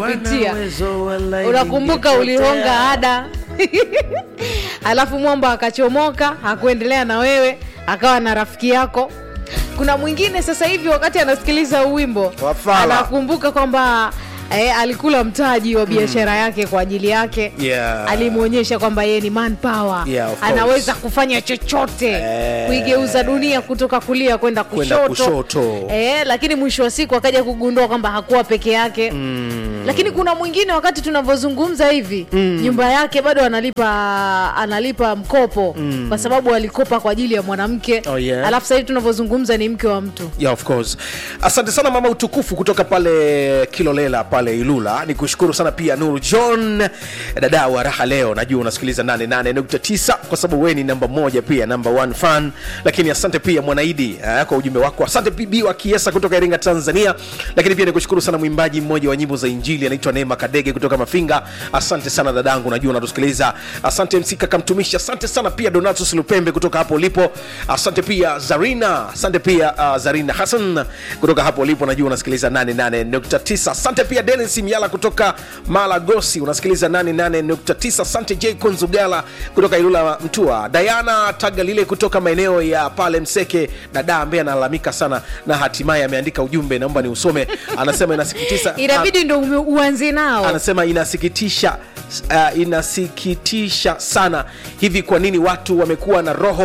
pitia uwezo wala unakumbuka ingepotea. ulihonga ada alafu mwamba akachomoka hakuendelea na wewe akawa na rafiki yako kuna mwingine sasa hivi wakati anasikiliza huu wimbo Wafala. anakumbuka kwamba eh, alikula mtaji wa biashara yake kwa ajili yake Yeah. alimwonyesha kwamba yeye ni manpower Yeah, of course. anaweza kufanya chochote Eh. kuigeuza dunia kutoka kulia kwenda Kwenda kushoto, kushoto. Eh, lakini mwisho wa siku akaja kugundua kwamba hakuwa peke yake mm. lakini kuna mwingine wakati tunavyozungumza hivi mm. nyumba yake bado analipa analipa mkopo mm. kwa sababu alikopa kwa ajili ya mwanamke Oh, yeah. alafu sasa hivi tunavyozungumza ni mke wa mtu yeah, of course asante sana mama utukufu kutoka pale kilolela pale ilula ni kushukuru sana pia nuru john dada wa raha leo najua unasikiliza 88.9 kwa sababu wewe ni namba moja pia namba one fan lakini asante pia mwanaidi eh, kwa ujumbe wako asante pb wa kiesa kutoka iringa tanzania lakini pia nikushukuru sana mwimbaji mmoja wa nyimbo za injili anaitwa neema kadege kutoka mafinga asante sana dadangu najua unatusikiliza asante msika kamtumishi asante sana pia donatus lupembe kutoka hapo ulipo asante pia zarina asante pia uh, zarina hasan kutoka hapo ulipo najua unasikiliza 88.9 asante pia denis miala kutoka malagosi unasikiliza 88.9 asante j konzugala kutoka ilula mtua diana tagalile kutoka maeneo ya pale mseke dada ambaye analalamika sana na hatimaye ameandika ujumbe naomba ni usome anasema inasikitisha inabidi ndo ume- uanze nao anasema inasikitisha uh, inasikitisha sana hivi kwa nini watu wamekuwa na roho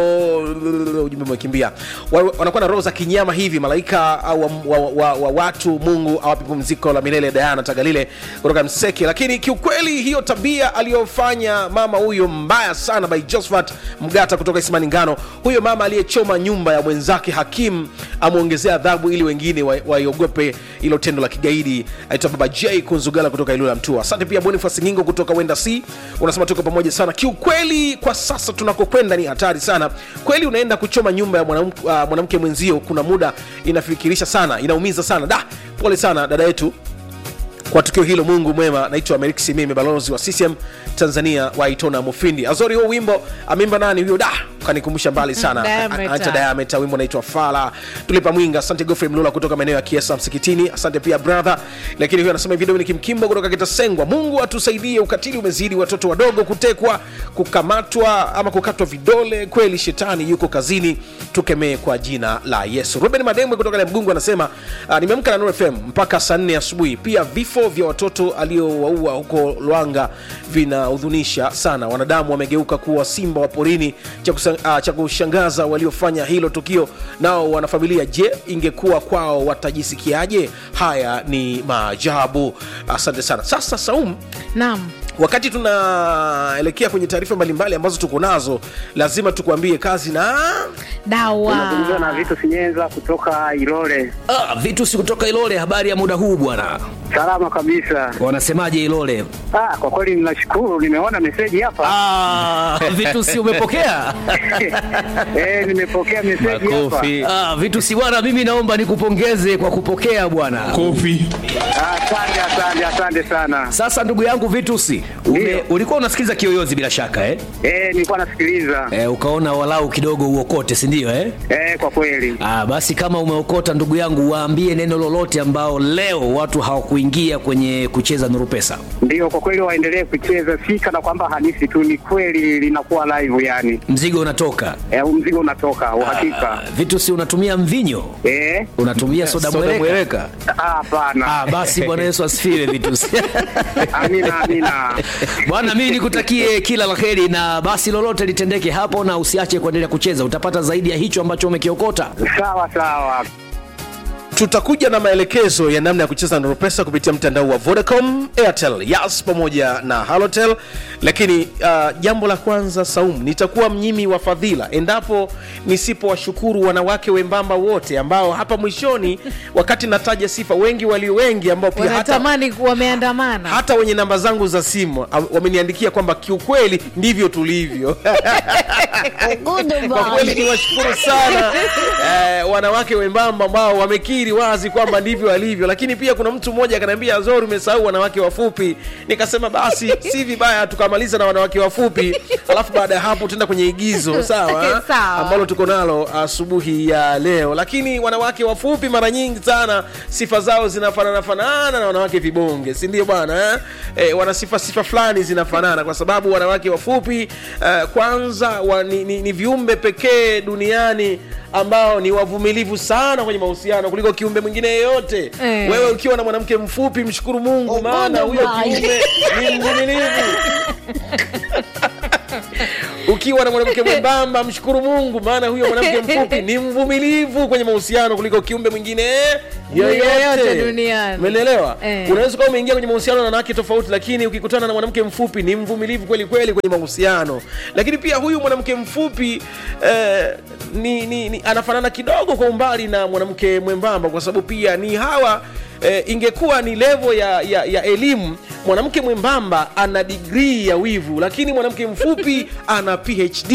ujumbe umekimbia Wa- wanakuwa na roho za kinyama hivi malaika au wa, wa, wa, wa watu mungu awapi pumziko la milele dayana tagalile kutoka mseke lakini kiukweli hiyo tabia aliyofanya mama huyo mbaya sana by josephat mgata kutoka isimani ngano huyo mama aliyechoma nyumba ya mwenzake hakim amwongezea adhabu ili wengine wa- waiogope hilo tendo la kigaidi aitwa baba j kunzugala kutoka ilula mtua asante pia bonifas ngingo kutoka wenda c unasema tuko pamoja sana kiukweli kwa sasa tunakokwenda ni hatari sana kweli unaenda kuchoma nyumba ya mwanamke uh, mwanamke mwenzio kuna muda inafikirisha sana inaumiza sana da pole sana dada yetu kwa tukio hilo mungu mwema naitwa amerik simimi balozi wa ccm tanzania waitona mufindi azori huo wimbo ameimba nani huyo da kanikumbusha mbali sana Diameter. Anta diameta wimbo naitwa fala tulipa mwinga asante gofrey mlula kutoka maeneo ya kiesa msikitini asante pia brother lakini huyo anasema hivi dominik mkimbo kutoka kitasengwa mungu atusaidie ukatili umezidi watoto wadogo kutekwa kukamatwa ama kukatwa vidole kweli shetani yuko kazini tukemee kwa jina la yesu ruben mademwe kutoka mgungu anasema uh, nimeamka na Nuru fm mpaka saa nne asubuhi pia vifo vya watoto aliowaua huko lwanga vinahudhunisha sana wanadamu wamegeuka kuwa simba wa porini cha, kusa, uh, cha kushangaza waliofanya hilo tukio nao wanafamilia je ingekuwa kwao watajisikiaje haya ni maajabu asante sana sasa saum naam wakati tunaelekea kwenye taarifa mbalimbali ambazo tuko nazo lazima tukuambie kazi na Unazungumza na dawa Vitu Sinyenza kutoka Ilole. Ah, vitu si kutoka Ilole. Habari ya muda huu bwana, Salama kabisa. wanasemaje Ilole? Ah, kwa kweli ninashukuru, nimeona meseji hapa. Ah, vitu si umepokea? Eh, nimepokea meseji hapa. Ah, vitu si bwana, mimi naomba nikupongeze kwa kupokea bwana. Ah, Asante, asante, asante sana. Sasa ndugu yangu Vitusi, ume, Ndio. ulikuwa unasikiza Kiyoyozi bila shaka eh? Eh, nilikuwa nasikiliza. Eh, ukaona walau kidogo uokote, si ndio eh? Eh, kwa kweli. Ah, basi kama umeokota ndugu yangu, waambie neno lolote ambao leo watu hawakuingia kwenye kucheza Nuru Pesa. Ndio, kwa kweli waendelee kucheza, si kana kwamba hadithi tu, ni kweli linakuwa live yani. Mzigo unatoka. Eh, huu mzigo unatoka uhakika. Ah, Vitusi, unatumia mvinyo? Eh, Unatumia soda mweleka? ah, hapana. Ah, basi Bwana Yesu asifiwe Vitusi. Amina, amina. Bwana, mimi nikutakie kila la heri, na basi lolote litendeke hapo, na usiache kuendelea kucheza, utapata zaidi ya hicho ambacho umekiokota. Sawa sawa. tutakuja na maelekezo ya namna ya kucheza Nuru Pesa kupitia mtandao wa Vodacom, Airtel, Yas pamoja na Halotel. Lakini uh, jambo la kwanza Saum, nitakuwa mnyimi wa fadhila endapo nisipowashukuru wanawake wembamba wote ambao hapa mwishoni, wakati nataja sifa, wengi walio wengi ambao pia hata, wanatamani wameandamana hata wenye namba zangu za simu ah, wameniandikia kwamba kiukweli ndivyo tulivyo kwa kweli ni washukuru sana eh, wanawake wembamba ambao wamekiri wazi kwamba ndivyo alivyo lakini pia kuna mtu mmoja akaniambia azori umesahau wanawake wafupi nikasema basi si vibaya tukamaliza na wanawake wafupi alafu baada ya hapo tuenda kwenye igizo sawa Sawa. ambalo tuko nalo asubuhi ya leo lakini wanawake wafupi mara nyingi sana sifa zao zinafanana fanana na wanawake vibonge si ndio bwana eh? Eh, wana sifa sifa fulani zinafanana kwa sababu wanawake wafupi eh, kwanza wa, ni, ni, ni viumbe pekee duniani ambao ni wavumilivu sana kwenye mahusiano kuliko kiumbe mwingine yeyote Eh. wewe ukiwa na mwanamke mfupi mshukuru mungu maana huyo kiumbe ni mvumilivu ukiwa na mwanamke mwembamba mshukuru mungu maana huyo mwanamke mfupi ni mvumilivu kwenye mahusiano kuliko kiumbe mwingine Yoyote yoyote duniani. umeelewa Eh. unaweza kuwa umeingia kwenye mahusiano na wanawake tofauti lakini ukikutana na mwanamke mfupi ni mvumilivu kweli kweli kwenye mahusiano lakini pia huyu mwanamke mfupi eh, ni, ni, ni anafanana kidogo kwa umbali na mwanamke mwembamba kwa sababu pia ni hawa eh, ingekuwa ni levo ya, ya, ya elimu mwanamke mwembamba ana digrii ya wivu lakini mwanamke mfupi ana phd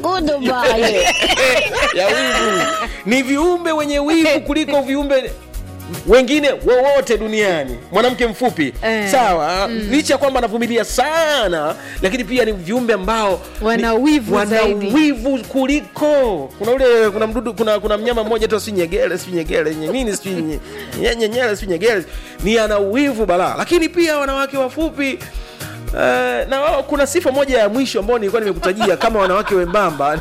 ya wivu ni viumbe wenye wivu kuliko viumbe wengine wowote duniani mwanamke mfupi Eh. sawa licha ya kwamba anavumilia sana lakini pia ni viumbe ambao Wana ni- wivu wana zaidi. wivu kuliko kuna ule kuna mdudu kuna, kuna mnyama mmoja tu si nyegele si nyegele nye- nini si nye- nye- nyenyele si nyegele ni ana wivu balaa lakini pia wanawake wafupi Uh, na wao kuna sifa moja ya mwisho ambao nilikuwa nimekutajia kama wanawake wembamba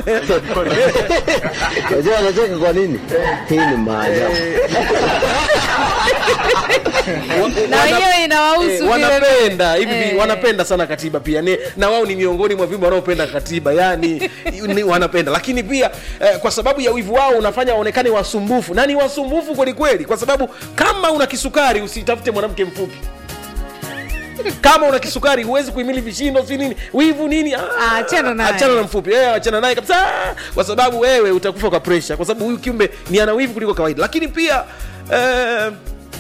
Unajua anacheka kwa nini? Hii ni maajabu. na wenyewe inawahusu Eh, vile wanapenda hivi Eh. vi- wanapenda sana katiba pia ni, na wao ni miongoni mwa viumbe wanaopenda katiba yani ni, wanapenda lakini pia eh, kwa sababu ya wivu wao unafanya waonekane wasumbufu na ni wasumbufu kweli kweli kwa sababu kama una kisukari usitafute mwanamke mfupi kama una kisukari huwezi kuhimili vishindo si nini wivu nini Ah, achana naye. achana na mfupi eh, achana naye kabisa kwa sababu wewe utakufa kwa presha kwa sababu huyu kiumbe ni ana wivu kuliko kawaida lakini pia eh,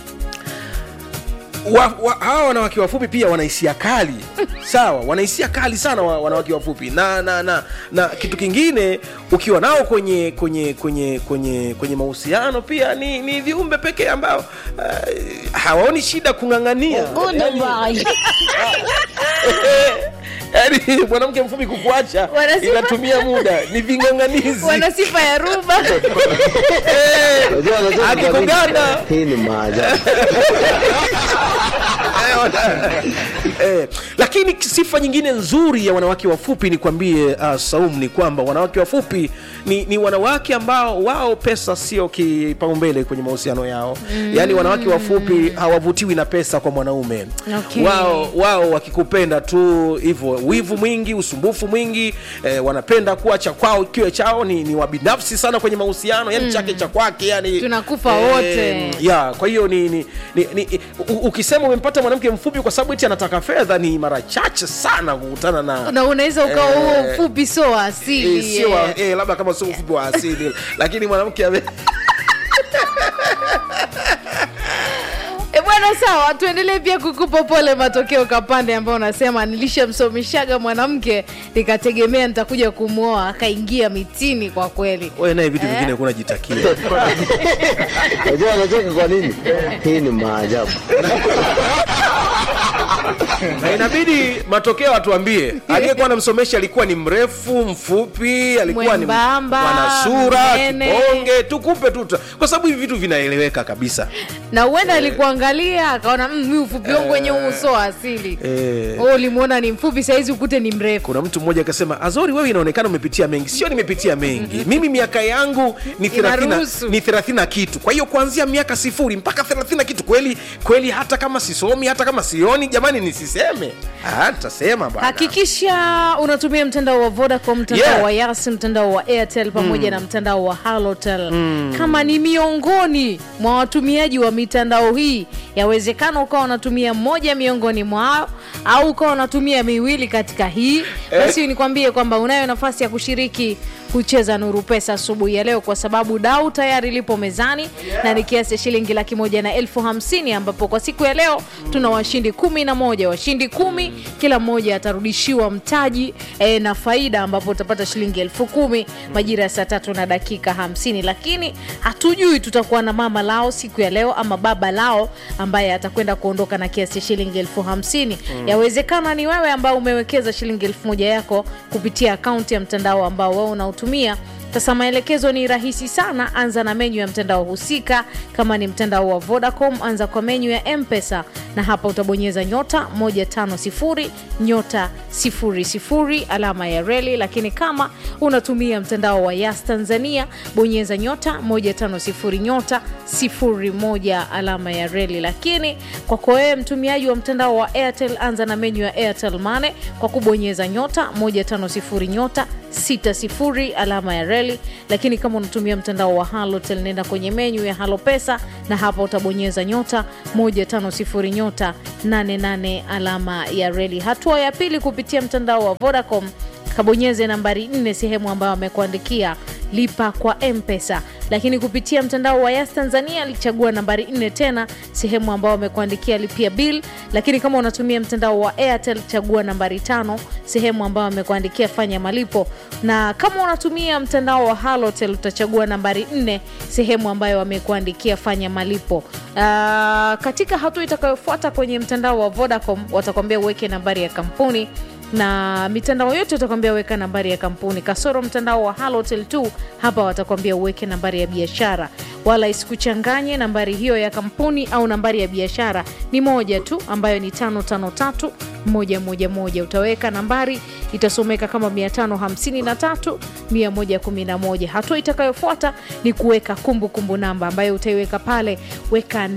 wa, wa, hawa wanawake wafupi pia wana hisia kali sawa wana hisia kali sana wa, wanawake wafupi na, na na na kitu kingine ukiwa nao kwenye kwenye kwenye kwenye kwenye mahusiano pia ni, ni viumbe pekee ambao uh, hawaoni shida kung'ang'ania yani mwanamke mfupi kukuacha Wanasema- inatumia muda ni ving'ang'anizi wana sifa ya ruba Eh, Unajua anacheka kwa nini? akikuganda Hii ni maajabu. eh, lakini sifa nyingine nzuri ya wanawake wafupi ni kwambie uh, Saum ni kwamba wanawake wafupi ni, ni wanawake ambao wao pesa sio kipaumbele kwenye mahusiano yao mm. yaani wanawake wafupi hawavutiwi na pesa kwa mwanaume Okay. wao wao wakikupenda tu hivyo wivu mwingi usumbufu mwingi eh, wanapenda kuwa cha kwao kiwe chao ni, ni wabinafsi sana kwenye mahusiano yani chake cha kwake yani Tunakufa wote. ya kwa hiyo ni, ni, ni, ni u, ukisema umempata mwanamke mfupi kwa sababu eti anataka fedha ni mara chache sana kukutana na na unaweza ukawa huo Eh, mfupi sio wa asili eh, sio wa- eh. eh, labda kama sio mfupi wa asili lakini mwanamke ame E bwana, sawa, tuendelee pia kukupa pole matokeo kapande ambao unasema nilishamsomishaga mwanamke nikategemea nitakuja kumwoa akaingia mitini. Kwa kweli wewe naye vitu vingine kuna jitakia Unajua anacheka kwa nini? Hii ni maajabu. na inabidi matokeo atuambie aliyekuwa anamsomesha alikuwa ni mrefu mfupi alikuwa Mwembamba, ni mwana sura mnene. kibonge tukupe tu tu- kwa sababu hivi vitu vinaeleweka kabisa na huenda alikuangalia akaona "Mm, mi ufupi wangu wenye huu sio wa asili Eh. Wewe ulimwona ni mfupi, sahizi ukute ni mrefu. kuna mtu mmoja akasema azori wewe inaonekana umepitia mengi sio nimepitia mengi mimi miaka yangu ni 30 Inaruhusu. ni 30 na kitu kwa hiyo kuanzia miaka sifuri mpaka 30 na kitu kweli kweli hata kama sisomi hata kama sioni jamani nisiseme Ah, tutasema bwana Hakikisha unatumia mtandao wa Vodacom, mtandao Yeah. wa Yas, mtandao wa Airtel pamoja na mtandao wa Halotel. Kama ni miongoni mwa watumiaji wa mitandao hii, yawezekana ukawa unatumia moja miongoni mwao au ukawa unatumia miwili katika hii, basi nikwambie kwamba unayo nafasi ya kushiriki kucheza Nuru Pesa asubuhi ya leo, kwa sababu dau tayari lipo mezani na ni kiasi cha shilingi laki moja na elfu hamsini ambapo kwa siku ya leo tuna washindi kumi na moja moja washindi kumi kila mmoja atarudishiwa mtaji e, na faida ambapo utapata shilingi elfu kumi majira ya saa tatu na dakika hamsini lakini hatujui tutakuwa na mama lao siku ya leo ama baba lao ambaye atakwenda kuondoka na kiasi cha shilingi elfu hamsini yawezekana ni wewe ambao umewekeza shilingi elfu moja yako kupitia akaunti ya mtandao ambao wewe unautumia sasa maelekezo ni rahisi sana anza na menyu ya mtandao husika kama ni mtandao wa vodacom anza kwa menyu ya mpesa na hapa utabonyeza nyota 150 nyota 00 alama ya reli lakini kama unatumia mtandao wa yas tanzania bonyeza nyota 150 nyota 01 alama ya reli lakini kwako wewe mtumiaji wa mtandao wa airtel anza na menyu ya airtel mane kwa kubonyeza nyota 150 nyota 60 alama ya reli lakini kama unatumia mtandao wa halotel nenda kwenye menyu ya halo pesa na hapa utabonyeza nyota 150 nyota 88 alama ya reli hatua ya pili kupitia mtandao wa vodacom kabonyeze nambari 4 sehemu ambayo amekuandikia lipa kwa mpesa lakini kupitia mtandao wa yas tanzania alichagua nambari 4 tena sehemu ambao amekuandikia lipia bill lakini kama unatumia mtandao wa airtel chagua nambari tano sehemu ambayo amekuandikia fanya malipo na kama unatumia mtandao wa halotel utachagua nambari 4 sehemu ambayo amekuandikia fanya malipo uh, katika hatua itakayofuata kwenye mtandao wa vodacom watakwambia uweke nambari ya kampuni na mitandao yote utakwambia weka nambari ya kampuni kasoro mtandao wa halotel 2 hapa watakwambia uweke nambari ya biashara wala isikuchanganye nambari hiyo ya kampuni au nambari ya biashara ni moja tu ambayo ni 553 111 utaweka nambari itasomeka kama 553 111 hatua itakayofuata ni kuweka kumbukumbu namba ambayo utaiweka pale weka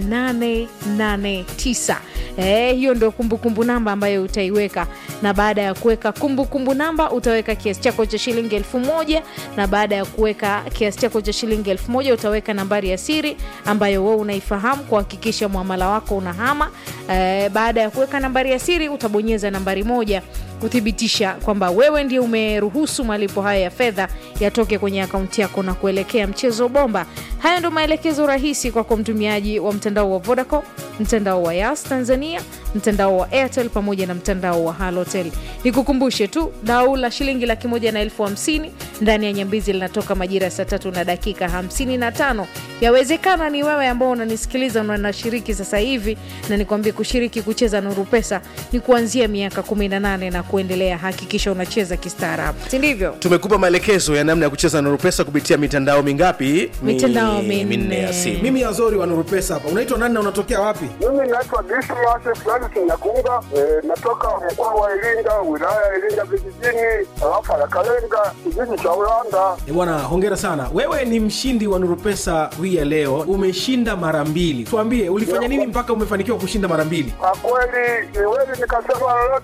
889 Eh, hiyo ndio kumbukumbu namba ambayo utaiweka na baada ya kuweka kumbukumbu namba utaweka kiasi chako cha shilingi elfu moja na baada ya kuweka kiasi chako cha shilingi elfu moja utaweka nambari ya siri ambayo wewe unaifahamu kuhakikisha mwamala wako unahama eh, baada ya kuweka nambari ya siri utabonyeza nambari moja kuthibitisha kwamba wewe ndio umeruhusu malipo haya ya fedha yatoke kwenye akaunti yako na kuelekea mchezo bomba haya ndio maelekezo rahisi kwako mtumiaji wa mtandao wa vodacom mtandao wa yas tanzania mtandao wa airtel pamoja na mtandao wa halotel nikukumbushe tu dau la shilingi laki moja na elfu hamsini ndani ya nyambizi linatoka majira ya saa tatu na dakika hamsini na tano yawezekana ni wewe ambao unanisikiliza na unashiriki sasa hivi na nikwambie kushiriki kucheza nuru pesa ni kuanzia miaka 18 na kuendelea hakikisha unacheza kistaarabu si ndivyo tumekupa maelekezo ya namna ya kucheza nuru pesa kupitia mitandao mingapi Mi- Mitandao minne. minne ya simu mimi azori wa nuru pesa hapa unaitwa nani na unatokea wapi Mimi naitwa Dismas Francis Nyakunga, eh, natoka mkoa wa Iringa, wilaya ya Iringa vijijini, tarafa ya Kalenga, kijiji cha Ulanda. E bwana hongera sana wewe ni mshindi wa nuru pesa hii ya leo umeshinda mara mbili tuambie ulifanya nini mpaka umefanikiwa kushinda mara mbili Kwa kweli siwezi nikasema lolote